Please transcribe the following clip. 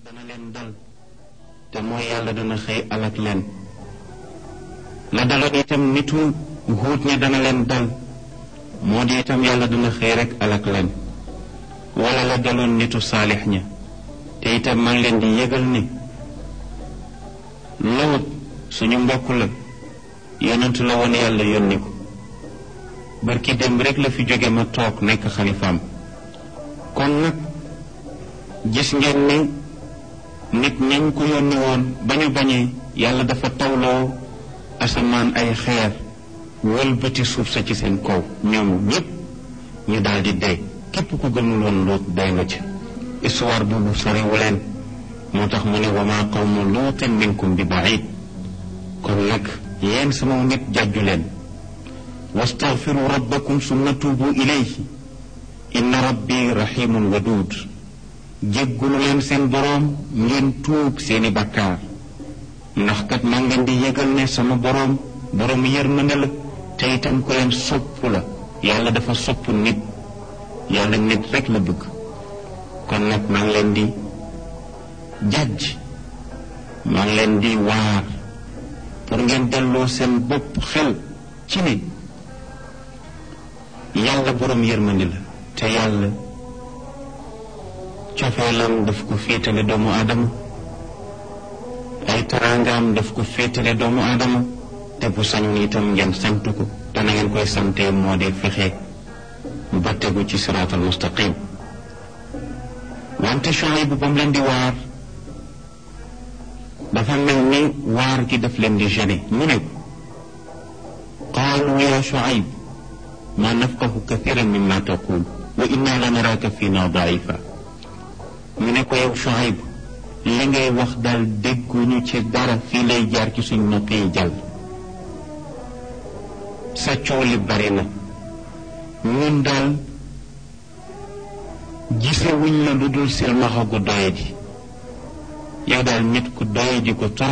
dana leen dal te mooy yàlla dana xëy alak leen la daloon itam nitu huut ña dana leen dal moo di itam yàlla dana xëy rek alak leen wala la daloon nitu saalix ña te itam maa ngi leen di yëgal ni lawut suñu mbokk la yonentu la woon yàlla yónni ko barki démb rek la fi jóge ma toog nekk xalifaam kon nag gis ngeen ni nit ñañ ko yónni woon ba ñu bañee yàlla dafa tawloo asamaan ay xeer wëlbati suuf sa ci seen kaw ñoom ñépp ñu daal di dee képp ku gëmul woon luut day nga ci histoire boobu soriwu leen moo tax mu ne wa maa qawmu luutin minkum bi baid kon nag yéen sama nit jàjju leen wastaghfiru rabbakum summa tuubu ilayhi inna rabbi rahimun waduud jéggulu leen seen boroom ngeen tuub seeni bakkaar ndax kat maa ngeen di yëgal ne sama boroom boroom yërmande la te itam ko leen sopp la yàlla dafa sopp nit yàlla nit rek la bëgg kon nag maa ngi leen di jàjj maa ngi leen di waar pour ngeen delloo seen bopp xel ci ne yàlla boroom yërmande la te yàlla cofeelam daf ko féetale doomu aadama ay taraangaam daf ko féetale doomu aadama te bu sañoon itam ngeen sant ko te na ngeen koy santee moo di fexe ba tegu ci siraatal mustaqim wante Shuayb bu ba mu leen di waar dafa mel ni waar gi daf leen di gêné mu ne qaalu ya Shuayb ma nafqahu kathiran mimma taqul wa inna la naraka fina daifa ñu ne ko yow Shuayb li ngay wax daal dégguñu ci dara fii lay jaar ci suñ nopp yi jàll sa coow li bari na ñun daal gisewuñ la lu dul silmaxa gu doye ji yow daal nit ku doye ji ko